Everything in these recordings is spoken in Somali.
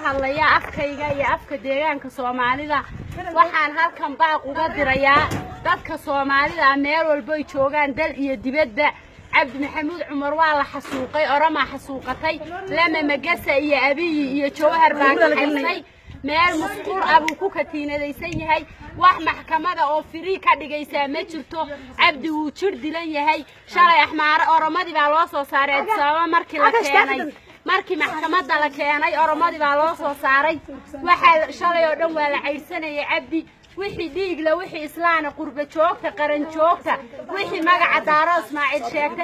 hadlayaa afkayga iyo afka deegaanka soomaalida waxaan halkan baaq uga dirayaa dadka soomaalida meel walboy joogaan dal iyo dibadda cabdi maxamuud cumar waa la xasuuqay oramaa xasuuqatay lama magasa iyo abiyi iyo jawhar baa kaxaysay meel musquur ah buu ku katiinadaysan yahay wax maxkamada oo firii ka dhigaysaa ma jirto cabdi wuu jir dilan yahay shalay axmaare oromadii baa loo soo saaray adisababa markii la keenay markii maxkamadda la keenay oromadii baa loo soo saaray waxaa shalay oo dhan waa la caydhsanayay cabdi wixii dhiigla wixii islaana qurba joogta qaran joogta wixii magaca daaro ismaaciil sheegta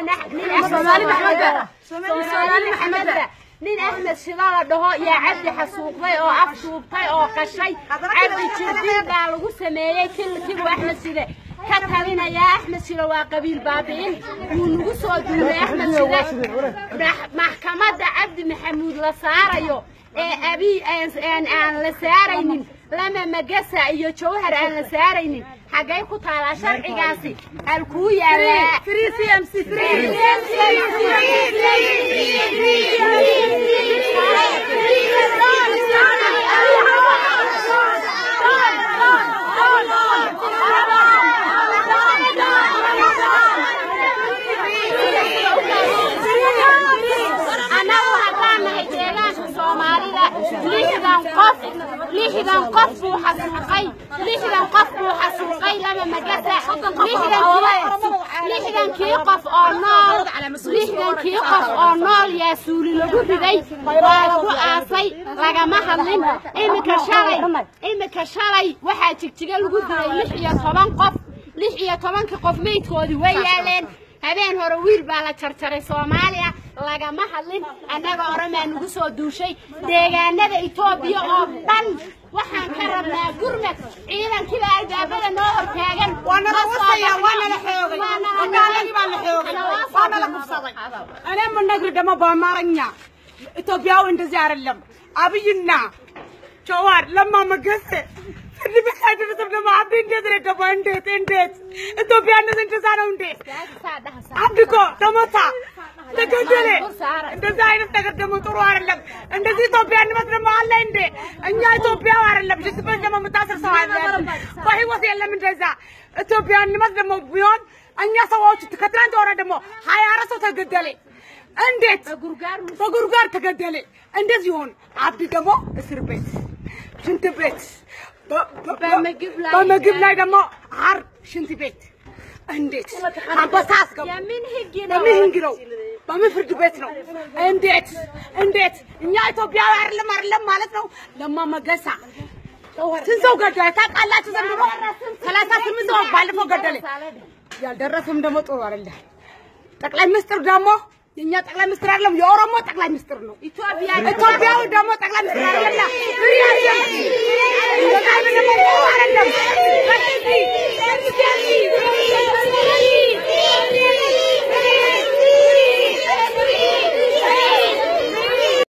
soomaali maxameda nin axmed shida la dhaho yaa cabdi xasuuqday oo af duubtay oo qashay cabdi jirdiin baa lagu sameeyey kilkibu axmed shide ka talinayaa axmed shide waa qabiil baabi'in wuu nagu soo duulay axmed shide maxkamadda cabdi maxamuud la saarayo ee abiy aan la saaraynin lama magasa iyo jawhar aan la saaraynin xaggay ku taalaa sharcigaasi halkuu yaalaa annagu haddaan nahay deegaanka soomaalida lixdan qof lixdan qof buu xasuuqay lixdan qof buu xasuuqay lama magasa lixdankii qof oo nool lixdankii qof oo nool yaa suuli lagu riday waa lagu aasay lagama hadlin iminka shalay iminka shalay waxaa jigjiga lagu dilay lix iyo toban qof lix iyo tobankii qof meydkoodii way yaaleen habeen hore wiil baa la jarjaray soomaaliya lagama hadlin annaga oramaa nagu soo duushay deegaanada etoobiya oo dhan waxaan ka rabnaa gurmad ciidankiiba albaabada noo hortaagan እኔ የምነግር ደግሞ በአማርኛ ኢትዮጵያዊ እንደዚህ አይደለም። አብይና ጀዋር ለማ መገሰ ፍርድ ቤት አይደርስም። ደግሞ አብይ እንዴት ነው ገባ? እንዴት እንዴት ኢትዮጵያ እንደዚህ እንደዛ ነው እንዴ? አብይ እኮ ተመታ፣ ተገደለ። እንደዚህ አይነት ነገር ደግሞ ጥሩ አይደለም። እንደዚህ ኢትዮጵያ እንመት ደግሞ አለ እንዴ? እኛ ኢትዮጵያዊ አይደለም። ሽስበት ደግሞ የምታስር ሰው አለ በህይወት የለም። እንደዛ ኢትዮጵያ እንመት ደግሞ ቢሆን እኛ ሰዎች ከትናንት ወረ ደግሞ ሀያ አራት ሰው ተገደለ። እንዴት በጉርጓር ተገደለ? እንደዚህ ይሆን? አብዲ ደግሞ እስር ቤት፣ ሽንት ቤት፣ በምግብ ላይ ደግሞ አር ሽንት ቤት እንዴት አንበሳ አስገቡ? የምን ህግ በምን ህግ ነው? በምን ፍርድ ቤት ነው? እንዴት እንዴት? እኛ ኢትዮጵያዊ አይደለም አይደለም ማለት ነው። ለማ መገሳ ስንት ሰው ገደለ ታውቃላችሁ? ዘንድሮ ሰላሳ ስምንት ሰው ባለፈው ገደለ። ያልደረሰም ደግሞ ጥሩ አይደለም። ጠቅላይ ሚኒስትር ደግሞ የኛ ጠቅላይ ሚኒስትር አይደለም፣ የኦሮሞ ጠቅላይ ሚኒስትር ነው። ኢትዮጵያዊ ደግሞ ጠቅላይ ሚኒስትር አይደለም፣